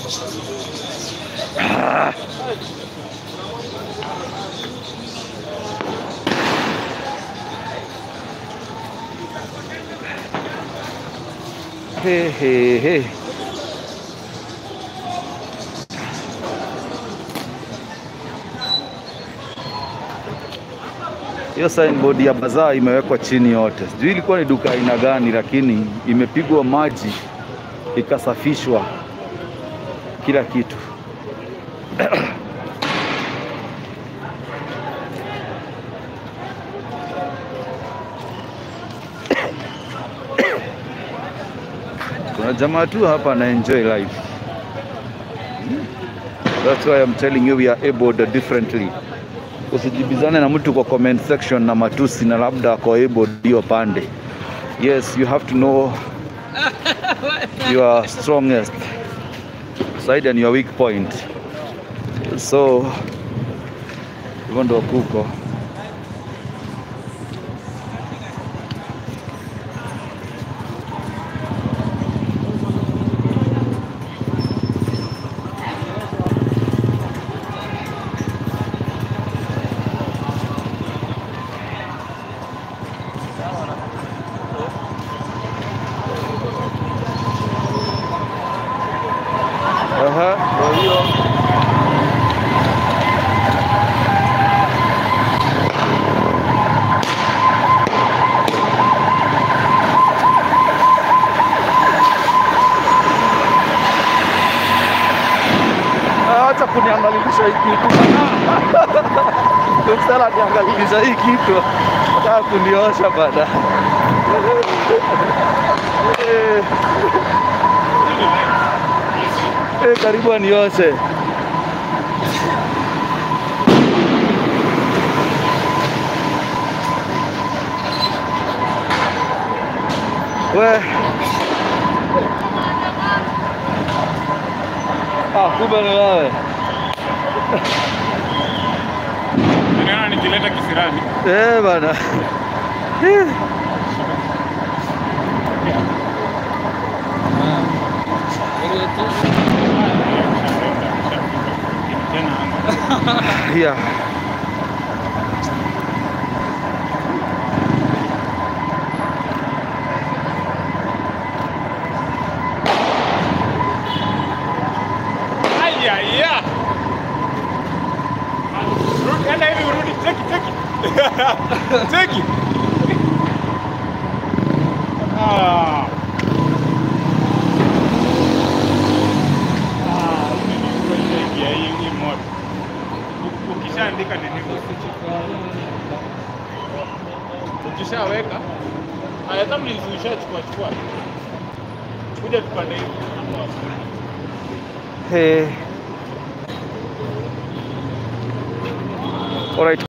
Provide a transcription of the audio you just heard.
Ah. He, he, he. Hiyo signboard ya bazaa imewekwa chini yote. Sijui ilikuwa ni duka aina gani, lakini imepigwa maji ikasafishwa kila kitu. Kuna jamaa tu hapa ana enjoy life. That's why I'm telling you we are abled differently. Usijibizane na mtu kwa comment section na matusi na labda ako abled hiyo pande. Yes, you have to know your strongest side and your weak point. So hivyo ndo kuko. Aha, kwa hiyo Ah, acha kuniangalilisha hii kitu. Msala niangalilisha hii kitu. Nataka kuniosha bana. Eh. Eh, karibu anioshe. We. Ah, kumbe ni wewe. Niliona nikileta kisirani. Eh, bana. Eh. Tena Yeah. Aya ya. Rudi enda hivi urudi. Cheki cheki. Cheki. Ah. Ah, nimeingia hii hii moto. U- Ukishaandika nini? Ukishaweka haya, kama nilizishachukua chukua, kuja tupande hivi. Hey. All right.